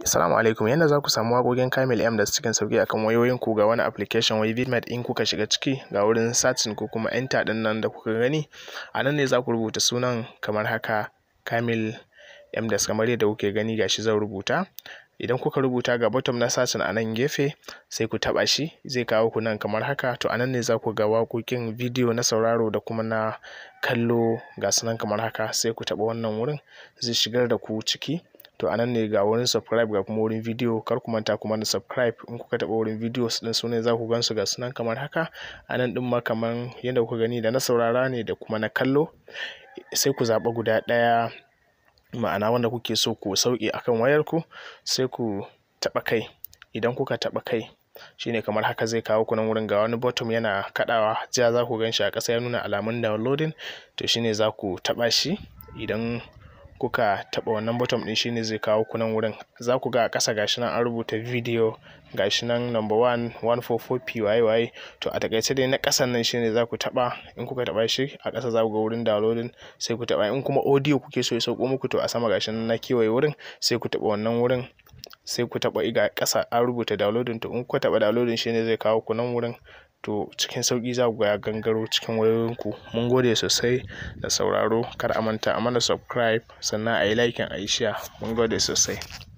Assalamu alaikum yanda za ku samu waƙoƙin Kamil M da cikin sauƙi akan wayoyinku ga wani application wai Vidmat in kuka shiga ciki ga wurin searching ko kuma enter ɗin nan da kuka gani a nan ne za ku rubuta sunan kamar haka Kamil M da kamar yadda kuke gani gashi zan rubuta idan kuka rubuta ga bottom na searching a nan gefe sai ku taɓa shi zai kawo ku nan kamar haka to a nan ne za ku ga waƙoƙin bidiyo na sauraro da kuma na kallo ga su nan kamar haka sai ku taɓa wannan wurin zai shigar da ku ciki to a nan ne ga wurin subscribe ga kuma wurin bidiyo kar ku manta kuma da subscribe in kuka taɓa wurin videos ɗin su ne za ku gan su ga su nan kamar haka a nan ɗin ma kamar yadda kuka gani da na saurara ne da kuma na kallo sai ku zaɓa guda ɗaya ma'ana wanda kuke so ku sauke akan wayarku sai ku taɓa kai idan kuka taɓa kai shine kamar haka zai kawo ku nan wurin ga wani bottom yana kaɗawa ja za ku gan shi a ƙasa ya nuna alamun downloading to shine za ku taɓa shi idan kuka taɓa wannan bottom ɗin shine zai kawo ku nan wurin za ku ga a ƙasa gashi nan an rubuta video gashi nan number one one four four p waye waye to a takaice dai na ƙasan nan shine za ku taɓa in kuka taɓa shi a ƙasa za ku ga wurin downloading sai ku taɓa in kuma audio kuke so ya sauko muku to a sama gashi nan na kewaye wurin sai ku taɓa wannan wurin sai ku taɓa iga ƙasa an rubuta downloading to in kuka taɓa downloading shine zai kawo ku nan wurin to cikin sauƙi za ku ga ya gangaro cikin wayoyinku mun gode sosai da sauraro kar a manta a mana subscribe sannan a yi liking a yi share mun gode sosai